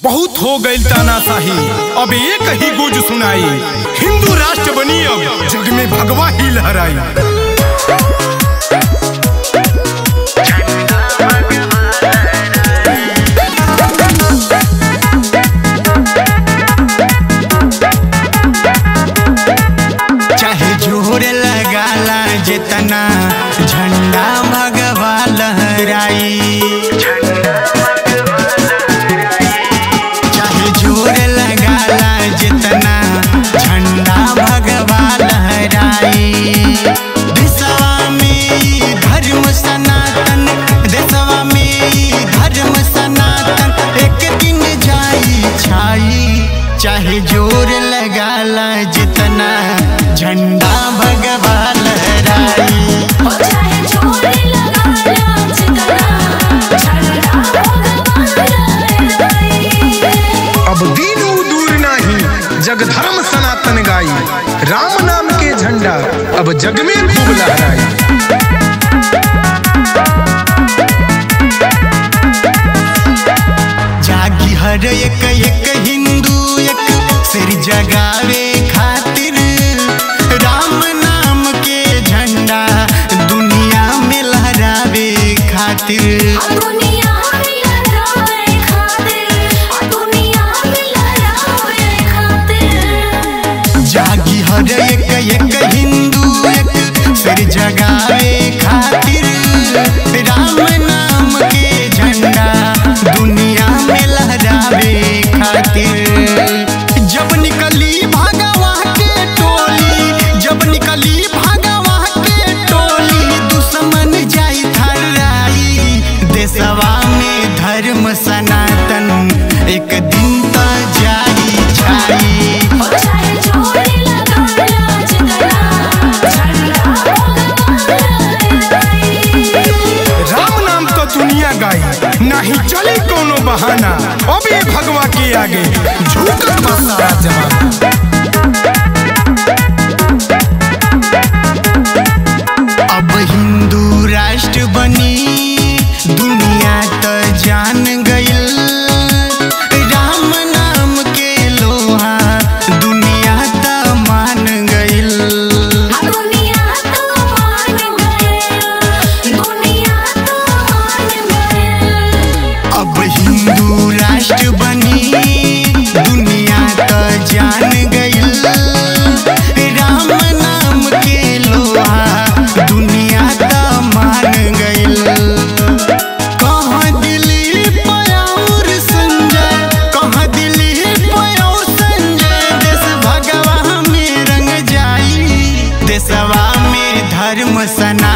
बहुत हो गई तानाशाही अब एक ही गुज सुनाई हिंदू राष्ट्र बनी अब जग में भगवा ही लहराई चाहे जोर लगाला जितना झंडा भगवा लहराई चाहे जोर लगाला जितना झंडा भगवा लहराई देशवा में ई धर्म सनातन देशवा में ई धर्म सनातन एक दिन जाई छाई चाहे जोर लगाला जितना झंडा भगवा लहराई चाहे चोरी लगा लो चितना झंडा भगवान लहराई अब दीन उ दूर नहीं जग धर्म सनातन गाई राम नाम के झंडा अब जग में खूब लहराई जागी हर एक एक हिंदू एक सिर जगावे खातिर राम नाम के झंडा दुनिया में लहरावे खातिर दुनिया में लहराए खातिर दुनिया में लहराए खातिर जागी हर एक एक हिंदू एक सिर जगावे खातिर राम नाम के झंडा दुनिया में लहरावे खातिर जब निकली भगवा के टोली जब निकली भगवा के टोली दुश्मन जाई थर्राई देशवा में धर्म सनातन एक दिन तो जाई छाई चाहे चोरी लगा लो चितना झंडा भगवान लहराई राम नाम तो दुनिया गाई नहीं चली कोनो बहाना अब ये भगवा के आगे झुकत बा सारा जमाना अब हिंदू राष्ट्र बनी दुनिया तो जान गइल राम नाम के लोहा दुनिया तो मान गइल दुनिया तो मान गए दुनिया तो मान गए अब हिंदू राष्ट्र बनी दुनिया तो जान गइल राम नाम के लोहा दुनिया तो मान गइल कहाँ दिल्ली पयाउर संजय कहाँ दिल्ली पयाउर संजय देश भगवा में रंग जाई देशवा में धर्म सना